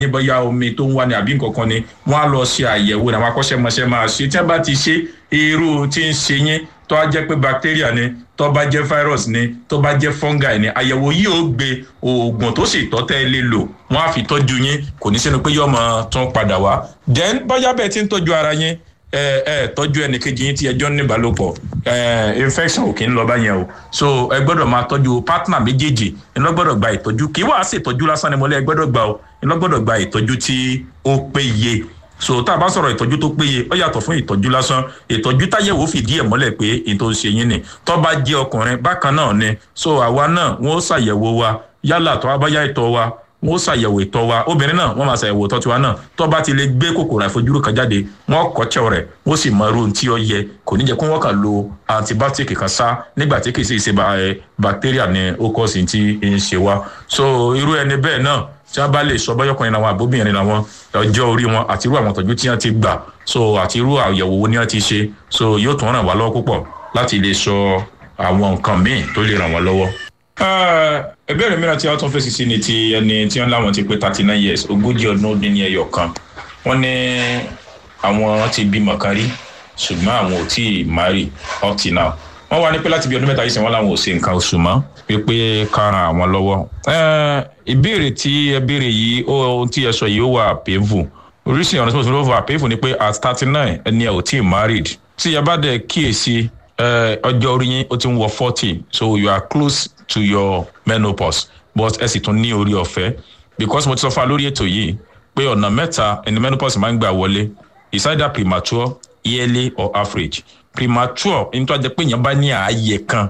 yín bóyá omi tó ń wá ní àbí nǹkan kan ni wọ́n á lọ ṣe àyẹ̀wò ní àwọn akọ́ṣẹ́mọṣẹ́ máa ṣe tí wọ́n bá ti ṣe irú tí ń ṣe yín tó bá jẹ́ pé bacteria ni tó bá jẹ́ virus ni tó bá jẹ́ fungi ni àyẹ̀wò yìí ó gbé oògùn tó sì tọ́ tẹ́ ẹ lè lò wọ́n á fi tọ́jú yín kò ní sínú pé yọmọ tún padà wá then bóyá bẹ́ẹ̀ ti ń tọ́jú ara yín ẹ ẹ tọ́jú ẹnìkejì yín tí ẹjọ́ ní ìbálòpọ̀ ẹ infection ò kì í lọ báyẹn o so ẹ gbọ́dọ̀ máa tọ́jú partner méjèèjì ẹ lọ gbọ́dọ̀ gba ìtọ́jú kì í wàá sì ìtọ́jú lásán ni mo lé ẹ gbọ́dọ̀ gbà o ẹ lọ gbọ́dọ̀ gba ìtọ́jú tí ó péye so tá a bá sọ̀rọ̀ ìtọ́jú tó péye ó yàtọ̀ fún ìtọ́jú lásán ìtọ́jú táyẹ̀wò fìdí ẹ̀ mọ́lẹ̀ pé ètò ń ṣe yín ni tó bá jẹ́ ọkùnrin bákan náà ni so àwa náà wọ́n ṣàyẹ̀wò wa yálà tó bá yá ìtọ́ wa wọ́n ṣàyẹ̀wò ìtọ́ wa obìnrin náà wọ́n máa ṣàyẹ̀wò ìtọ́ tiwa náà tó bá ti lè gbé kòkòrò àìfojúrú kan jáde wọ́n kọ́ṣẹ́ rẹ̀ wọ́n sì mọ irú tí ó yẹ kò ní jẹ́ kó wọ́n kàn lo antibiotic kan sá nígbà tí kì í sì ṣe bacteria ní ó kọ́ sí ti ń ṣe wa so irú ẹni bẹ́ẹ̀ náà tí wọ́n bá lè sọ bọ́yọ̀kùnrin làwọn àbóbìnrin làwọn ọjọ́ orí wọn àti irú àwọn ìtọ́jú tí wọ́n ti gbà so àti irú àyẹ̀wò wo ni wọ́n ti ṣe so yóò tún ràn wá lọ́wọ́ púpọ̀ láti lè sọ àwọn nǹkan míì tó lè ràn wá lọ́wọ́ ìbéèrè mìíràn tí a tún fèsì sí ni ti ẹni tí wọn láwọn ti pé thirty nine years ogójì ọdún ó dín ní ẹyọ kan wọn ní àwọn ti bímọ kan rí ṣùgbọ́n àwọn ò tí ì marry up till now wọ́n wá ní pé láti bí ọdún mẹ́ta yìí sìn wọ́n làwọn ò ṣe nǹkan oṣù mọ́ pé ká ran àwọn lọ́wọ́. ìbéèrè tí ẹ béèrè yìí ohun tí ẹ sọ yìí ó wà painful oríṣi ọ̀nà tí mo sọ ló wà painful ni pé at thirty nine ẹni ẹ ò tí ì married tí ẹ bá dẹ̀ kíyèsí ọjọ́ orí yín ó ti ń wọ forty so you are close to your menopause but ẹ sì tún ní orí ọ̀fẹ́ because mo ti sọ fún wa lórí ètò yìí pé ọ̀nà mẹ́ta ẹni menopause máa ń gbà wọlé is either premature yearly or average premature nítorí àjẹ pé èèyàn bá ní ààyè kan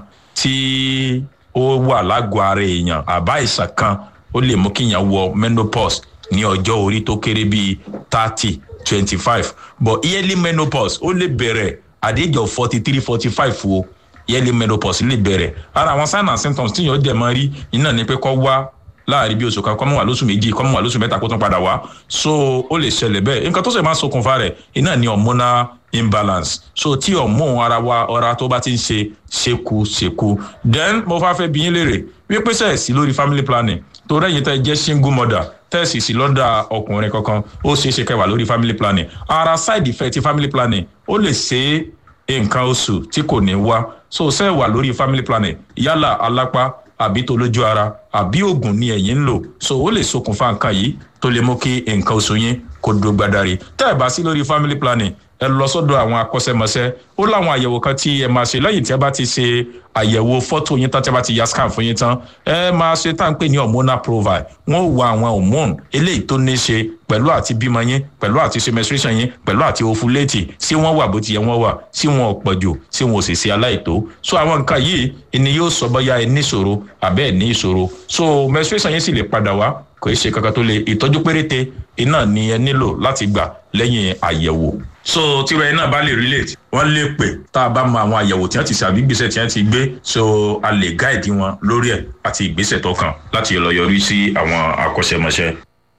tí ó wà lágọ̀ọ́ ara èèyàn àbá ìsàn kan ó lè mú kí èèyàn wọ menopause ní ọjọ́ orí tó kéré bíi thirty twenty five but yearly menopause ó lè bẹ̀rẹ̀ at the age of forty three forty five o yearly menopause lè bẹ̀rẹ̀ ara àwọn signs and symptoms tí yóò dẹ̀ máa rí iná ni pé kọ́ wá láàrin bí oṣù kan kọ́ mọ̀ wá lóṣù méjì kọ́ mọ̀ wá lóṣù mẹ́ta kó tún padà wá so ó lè ṣẹlẹ̀ bẹ́ẹ̀ nǹkan tó sì máa ń ṣokùnfà rẹ̀ iná ni hormonal imbalance so tí hormone ara wa ọ̀ra tó bá ti ń ṣe ṣekúṣekú then mo fà fẹ́ bí yín léèrè wípé sẹ́ẹ̀ sí lórí family planning tó rẹ́yìn tẹ́ jẹ́ single mother tẹ́ẹ̀sì sí lọ́dà ọkùnrin kankan ó ṣeé ṣe kẹwàá lórí family planning ara side effect family planning ó lè ṣe nǹkan oṣù tí kò ní wá so ṣe wà lórí family planning yálà alápá àbí tó lójú ara àbí oògùn ni ẹ̀yin ń lò so ó lè ṣokùnfà nǹkan yìí tó lè mú kí nǹkan oṣù yín kó dúró gbadari tẹ́ ẹ̀ bá sí lórí family planning ẹ lọ sọ́dọ̀ àwọn akọ́ṣẹ́mọṣẹ́ ó láwọn àyẹ̀wò kan tí ẹ máa ṣe lẹ́yìn tí ẹ bá ti ṣe àyẹ̀wò fọ́tò yín tán tí ẹ bá ti ya scan fún yín tán ẹ máa ṣe tá à ń pè ní hormonal profile wọ́n ó wo àwọn hormone eléyìí tó ní ṣe pẹ̀lú àti bímọ yín pẹ̀lú àti ṣe menstruation yín pẹ̀lú àti ovulate sí wọ́n wà bó ti yẹ wọ́n wà sí wọn ò pọ̀jù sí wọn ò sì ṣe aláìtó so àwọn nǹkan yìí ni yóò sọ bóyá ẹ ní ìṣòro àbẹ́ ẹ ní ìṣòro so menstruation yín sì lè padà wá kò í ṣe kankan tó le ìtọ́jú péréte iná ni ẹ nílò láti gbà lẹ́yìn àyẹ̀wò so tíra ẹ náà bá lè relate wọn lè pè tá a bá mọ àwọn àyẹ̀wò tí wọ́n ti ṣe àbí ìgbésẹ̀ tí wọ́n ti gbé so a lè gáìdì wọn lórí ẹ̀ àti ìgbésẹ̀ tó kàn láti lọ yọrí sí àwọn akọ́ṣẹ́mọṣẹ́.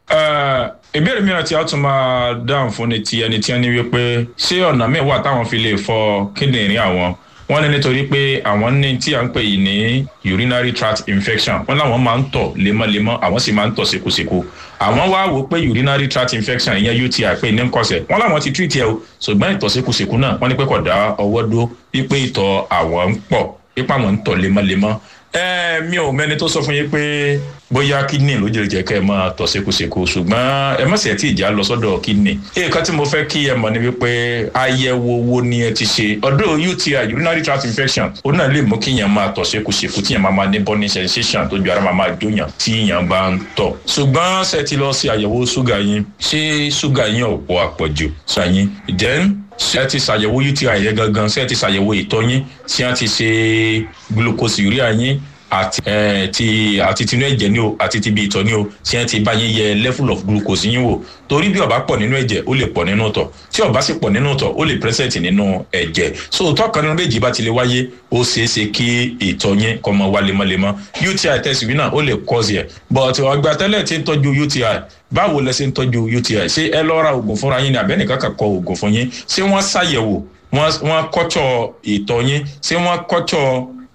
ìbéèrè mìíràn tí a tún máa dáhùn fún ni ti ẹni tí wọ́n ní wípé ṣé ọ̀nà míì wà táwọn fi lè fọ kíndìnrín àwọn wọ́n ní nítorí pé àwọn ní tí à ń pè yìí ní urinary tract infection wọ́n láwọn máa ń tọ̀ lemọ́lemọ́ àwọn sì máa ń tọ̀ ṣekúṣekú àwọn wá wò pé urinary tract infection ìyẹn uti pé ní nkọsẹ̀ wọ́n láwọn ti treat ẹ o ṣùgbọ́n ìtọ̀ ṣekúṣekú náà wọ́n ní pé kò dá ọwọ́ dúró wípé ìtọ̀ àwọn ń pọ̀ wípé àwọn ń tọ̀ lemọ́lemọ́ ẹ mi ò mẹ́ni tó sọ fún yín pé bóyá kidney ló jẹ́ jẹ́ kẹ́ ẹ máa tọ̀ ṣekúṣekú ṣùgbọ́n ẹ má sì ẹ̀ tí ìjà lọ sọ́dọ̀ kidney. nǹkan tí mo fẹ́ kí ẹ mọ̀ ni wípé àyẹ̀wò wo ni ẹ ti ṣe ọ̀dọ̀ uti urinary tract infection ó náà lè mú kí yẹn máa tọ̀ ṣekúṣekú tí yẹn máa máa ní burning sensation tó ju ara máa máa jóyàn tí yẹn bá ń tọ̀. ṣùgbọ́n ṣe ti lọ sí àyẹ̀wò ṣúgà yín ṣé ṣúgà yín ò pọ̀ àpọ̀jù ṣàyín then ṣé ti ṣàyẹ̀wò uti yẹn gangan ṣé ti ṣàyẹ̀wò ìtọ̀ yín ṣé ti ṣe glucose urea yín àti ẹ ti àti tinú ẹ̀jẹ̀ ni o àti ti bí ìtọ̀ ni o tí wọ́n ti bá yín yẹ level of glucose yín wò torí bí ó bá pọ̀ nínú ẹ̀jẹ̀ ó lè pọ̀ nínú ìtọ̀ tí ó bá sì pọ̀ nínú ìtọ̀ ó lè present nínú ẹ̀jẹ̀ so ìtọ̀ kan nínú méjì bá ti lè wáyé ó ṣeé ṣe kí ìtọ̀ yín kó máa wá lemọ́lemọ́ uti test yìí náà ó lè cause yẹ but ọgbà tẹ́lẹ̀ tí ń tọ́jú uti báwo lẹ ṣe ń tọ́jú uti ṣé ẹ lọ ra oògùn fúnra yín ni àbẹ́nìkan kà kọ oògùn fún yín ṣé wọ́n ṣàyẹ̀wò wọ́n kọ́tọ̀ ìtọ̀ yín ṣé wọ́n kọ́tọ̀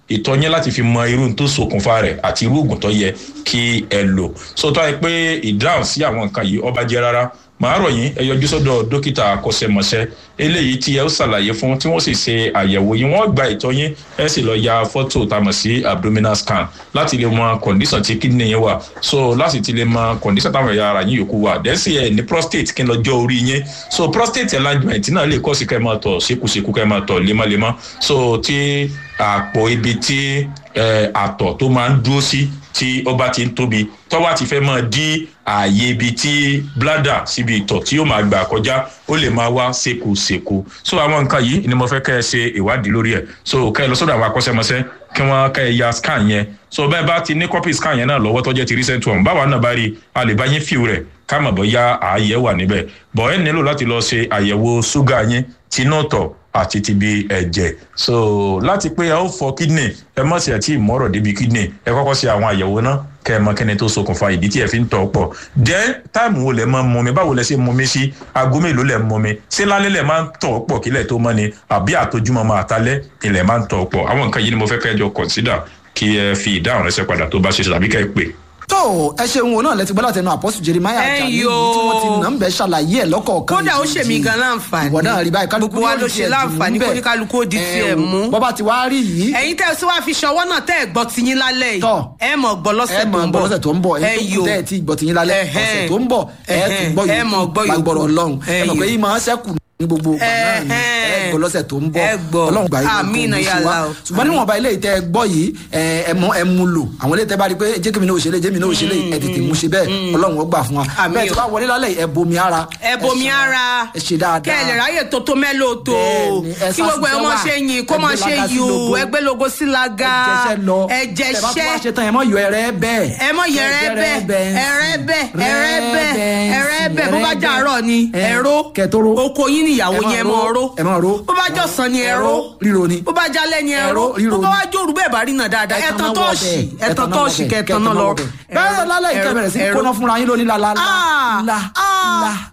ìtọ̀ yẹn láti fi mọ irú tó ṣokùnfà rẹ̀ àti irú oògùn tó yẹ kí ẹ lò so tó yẹ pé ìdáhùn sí àwọn nǹkan yìí ọba jẹ́ rárá màá rọ̀ yín ẹ yọjú sọ́dọ̀ dókítà akọ́ṣẹ́mọṣẹ́ eléyìí tí ẹ ó ṣàlàyé fún tí wọ́n sì ṣe àyẹ̀wò yín wọ́n gba ìtọ̀ yín ẹ sì lọ ya fọ́tò tá a mọ̀ sí abdominal scan láti lè mọ condition tí kidney yẹn wà so láti ti lè mọ condition táwọn ẹ̀yà ara yín yòókù wà dẹ́sí ẹ̀ ní prostate kí n lọ jọ orí yín so prostate enlargement náà lè kọ́ sí kẹ́ ẹ máa tọ̀ ṣekúṣekú kẹ́ ẹ máa tọ̀ lemọ́lemọ́ so tí àpò ibi tí àtọ̀ tó máa ń dúró sí tí ó bá ti ń tóbi tọ́wá ti fẹ́ máa dí ààyè ibi tí bladder síbi ìtọ̀ tí yóò máa gbà kọjá ó lè máa wá sékosèko so àwọn nǹkan yìí ni mo fẹ́ kẹ́ ẹ ṣe ìwádìí lórí ẹ̀ so kẹ́ ẹ lọ sọ́dọ̀ àwọn akọ́ṣẹ́mọṣẹ́ kí wọ́n kẹ́ ẹ ya scan yẹn so bẹ́ẹ̀ bá ti ní copy scan yẹn náà lọ́wọ́ tó jẹ́ ti recent one báwa náà bá rí a lè bá yín fíw rẹ̀ ká mọ̀ bóyá ààyè wà níbẹ̀ bọ̀ ẹ nílò láti lọ ṣe àyẹ̀wò ṣúgà yín tinú tọ̀ àti ti bi ẹ̀jẹ̀ so láti pé ẹ ó fọ kidney ẹ mọ̀ sí ẹ̀ tí ìmọ̀rọ̀ débi kidney ẹ kọ́kọ́ ṣe àwọn àyẹ̀wò náà kẹ́ ẹ mọ kẹ́ni tó ṣokùnfà ìdí tí ẹ fi ń tọ̀ pọ̀ jẹ́ táìmù wo lẹ máa ń mumi báwo lẹ ṣe ń mumi sí aago mélòó lẹ ń mumi ṣé lálẹ́ lẹ máa ń tọ̀ pọ̀ kílẹ̀ tó mọ́ ni àbí àtojúmọ́ máa talẹ́ ilẹ̀ máa ń tọ̀ pọ̀ àwọn nǹkan yìí ni mo fẹ́ kẹ́ ẹ jọ consider kí ẹ fi ìdáhùn rẹ ṣe padà tó bá ṣe ṣe tàbí kẹ́ ẹ pè tó ẹ ṣeun wo náà lẹ ti gbọ́ láti ẹnu àpọ́sù jeremiah ajani tí wọ́n ti nà ń bẹ̀ ṣàlàyé ẹ̀ lọ́kọ̀ọ̀kan kódà ó ṣèmí gan láǹfààní ìwọ náà rí báyìí kálukú gbogbo wa ló ṣe láǹfààní kó ní kálukú ó di tiẹ̀ mú. bọ́bá ti wá rí yìí. ẹ̀yin tẹ́ ẹ sí wàá fi ṣọwọ́ náà tẹ́ ẹ gbọ́ ti yín lálẹ́ yìí ẹ mọ̀ gbọ́ lọ́sẹ̀ tó ń bọ̀ ẹ mọ̀ gbọ́ lọ́sẹ̀ tó ń bọ̀ ẹ tó kù tẹ́ ẹ ti gbọ́ ti yín lálẹ́ ọ̀sẹ̀ tó ń bọ̀ ẹ tún gbọ́ yòókù lágbọ̀rọ̀ ọlọ́run ẹ mọ̀ pé yín máa ń ṣẹ́kù ní gbogbo ọgbà náà ni ẹ gbọ́ lọ́sẹ̀ tó ń bọ̀ ọlọ́run gbà yín kò ní sí wa ṣùgbọ́n níwọ̀nba ilé ìtẹ́ gbọ́ yìí ẹ mọ ẹ mú lò àwọn ilé ìtẹ́ bá rí pé jẹ́ kí mi náà ò ṣe lé jẹ́ mi náà ò ṣe lé ẹ tètè mú ṣe bẹ́ẹ̀ ọlọ́run ó gbà fún wa bẹ́ẹ̀ tí wàá wọlé lálẹ́ ẹ bomi ara ẹ bomi ara ẹ ṣe dáadáa kẹ́ ẹ lè ráyè tó tó mẹ́lò tó kí gbogbo ẹ mọ ṣe yin kó mọ ṣe yù ẹgbẹ́ logo sí laga ẹ jẹṣẹ́ ẹ mọ yọ ẹrẹ bẹ́ẹ̀ ẹ mọ yọ ẹrẹ bẹ́ẹ̀ ẹrẹ bẹ́ẹ̀ ẹrẹ bẹ́ẹ̀ ẹrẹ bẹ́ẹ̀ bó bá jàrọ̀ ni ẹ̀rọ oko yín níyàwó yẹn mọ ọ̀rọ̀ ẹ máa ro bó bá jọ sàn ni ẹ̀rọ ríro ni bó bá jalè ni ẹ̀rọ ríro bó bá wá jòrú bẹ́ẹ̀ bá rí náà dáadáa ẹ̀tàn tọ́ọ̀ṣì ẹ̀tàn tọ́ọ̀ṣì kẹtàn náà lọ. bẹ́ẹ̀ lálẹ́ ìkẹbẹ̀rẹ̀ sí kóná fúnra yín lónìí lálá lá lá lá.